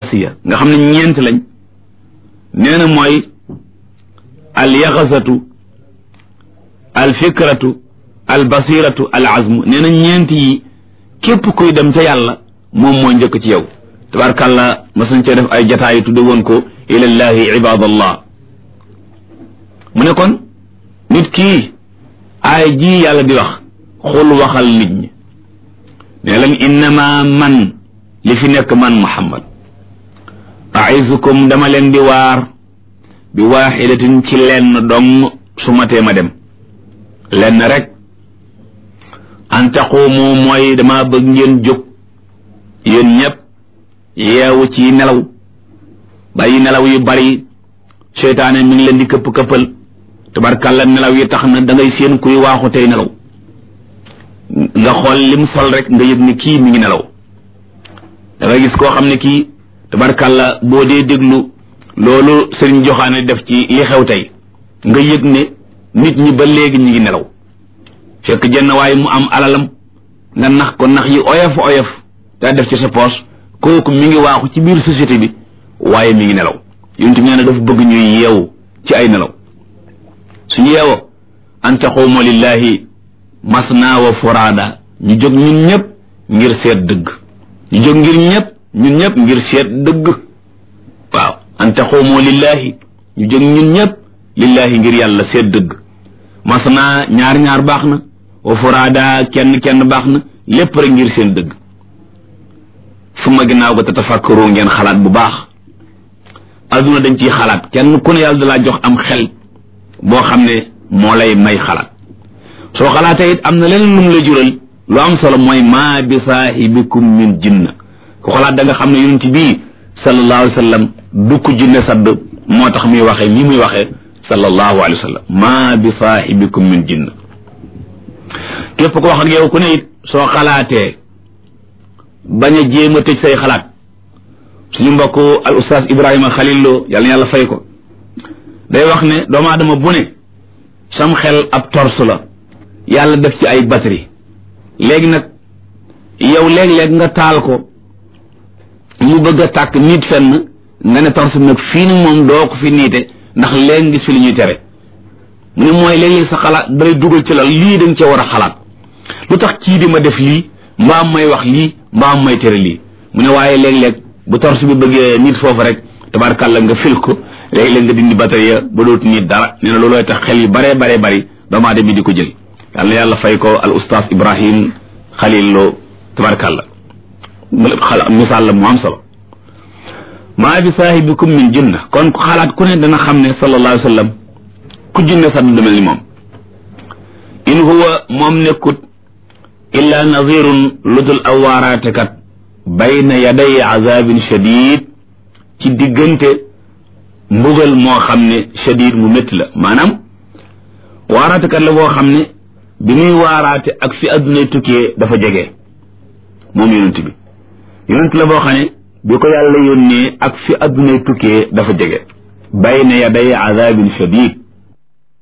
siya nga xam ne ñeent lañ nee na mooy al yaxasatu al fikratu al basiratu al azmu nee na ñeent yi képp kuy dem ca yàlla moom moo njëkk ci yow tabarkàlla masuñ cee def ay jataayu tudde woon ko ilallahi ibadallah mu ne kon nit kii aay ji yàlla di wax xul waxal nit ñi ne leen innama man li fi nekk man muhammad aisukum dama leen di waar bi waaxidatin ci lenn dong su ma tee ma dem lenn rek an taqumu mooy dama bëgg ngeen jóg yéen ñëpp yeewu ci nelaw bàyyi nelaw yu bari seytaane mi ngi leen di këpp këppal tubarkàlla nelaw yi tax na da ngay seen kuy waaxu tey nelaw nga xool lim sol rek nga yëg ni kii mi ngi nelaw da ngay gis koo xam ne kii tubarkàlla boo dee déglu loolu sëriñ joxaane def ci li xew tey nga yëg ne nit ñi ba léegi ñi ngi nelaw fekk jenn waaye mu am alalam nga nax ko nax yi oyof oyof daa def ci sa poos kooku mi ngi waaxu ci biir société bi waaye mi ngi nelaw yonent nee na dafa bëgg ñuy yeewu ci ay nelaw suñu yeewoo an taquumu lillahi masna wa furaada ñu jóg ñun ñëpp ngir seet dëgg ñu jóg ngir ñëpp ñun ñëpp ngir seet dëgg waaw an taquumu lillahi ñu jóg ñun ñëpp lillahi ngir yàlla seet dëgg masna ñaar ñaar baax na wa furaada kenn kenn baax na lépp rek ngir seen dëgg suma ginnaaw ko te tafakkaru ngeen xalaat bu baax adduna dañ ciy xalaat kenn ku ne yàlla dalaa jox am xel boo xam ne moo lay may xalaat soo xalaatee it am na leneen lu mu la jural lu am solo mooy maa bi saahibikum min jinna ku xalaat da nga xam ne yonent bii sallallahu alayhi wa sallam du ko jinne sadd moo tax muy waxee nii muy waxee sallallahu alayhi wa sallam maa bi saahibikum min jinna képp ko wax ak yow ku ne it soo xalaatee bañ a jéem a tëj say xalaat suñu mbokk al ustaas Ibrahima Khalil Lo yàlla na yàlla fay ko day wax ne doomu aadama bu ne sam xel ab torse la yàlla def ci ay batterie léegi nag yow léeg-léeg nga taal ko mu bëgg a tàkk nit fenn nga ne torse bi nag fii ni moom doo ko fi niite ndax léegi gis fi li ñuy tere mu ne mooy léeg-léeg sa xalaat dalay dugal ci la lii dañ cee war a xalaat lu tax kii di ma def lii mbaam may wax lii mbaam may tere lii mu ne waaye léeg-léeg bu torse bi bëggee nit foofu rek tabarkàlla nga fil ko léeg-léeg nga dindi batterie ba dootu nit dara nee na loolooy tax xel yu baree baree bari doomu aadama bi di ko jël yàlla yàlla fay ko al ustaas Ibrahim Khalil Lo tabarkàlla xala misaal la mu am solo maa bi saahibikum min jinna kon ku xalaat ku ne dana xam ne sallallahu alayhi wa sallam ku jinne sax du mel ni moom in huwa moom nekkut illa nazirun ludul aw waaraatekat bayna yaday azabin shadid ci diggante mbugal moo xam ne shadid mu métti la maanaam waaraatekat la boo xam ne bi muy waaraate ak fi addunay tukkee dafa jege moom yonent bi yonent la boo xam ne bi ko yàlla yónnee ak fi addunay tukkee dafa jege bayna yaday azabin shadid